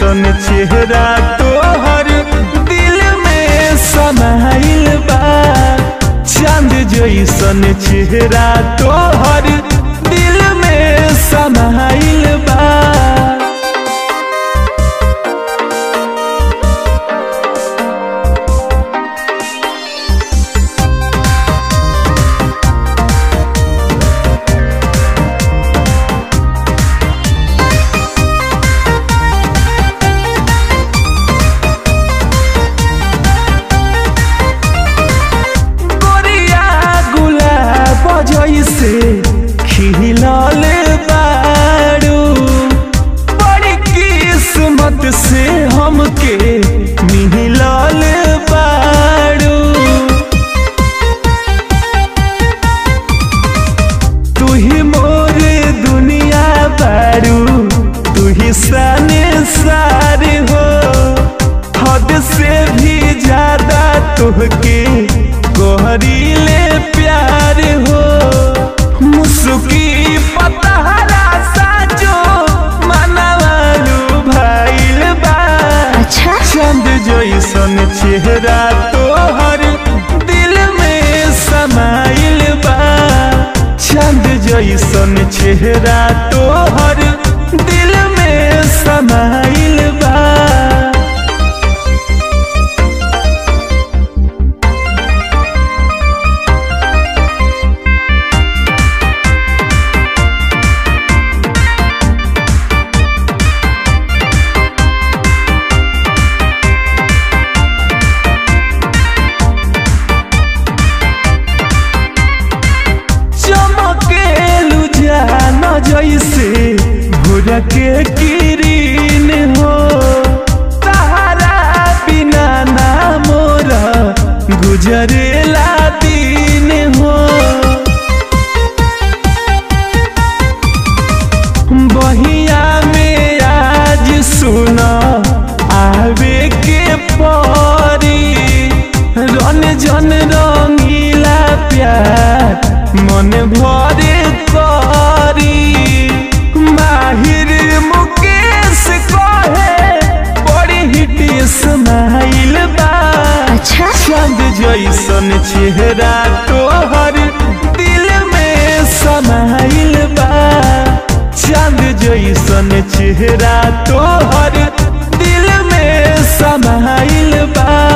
जैसन चेहरा तोहर दिल में समाइल बा चांद जैसन चेहरा तोहर दिल में समाइल बा गोरिया गुलाब जैसे खिलल बारू बड़ी किस्मत से हमके मिलल बारू तू ही मोरे दुनिया बारू तू ही सने सारे हो हद से भी ज्यादा तुहके कोहरीले प्यार हो मुस्की पतहरा साजो मनवालू भाईल बा अच्छा चंद जैसन चेहरा तोहर दिल में समाइल बा चंद जैसन चेहरा तोहर दिल में समाइल बा चमकेलू जान जैसे भोर के किरीन हो तहरा बिना ना मोरा गुजरेला दिन हो बहिया में आज सुना आवे के परी रन जन रंगीला प्यार मन भरे करी माहिर मुकेश कहे बड़ी हिट स्माइल बा अच्छा चांद जैसन चेहरा तोहर दिल में समाइल बा चांद जैसन चेहरा तोहर दिल में समाइल बा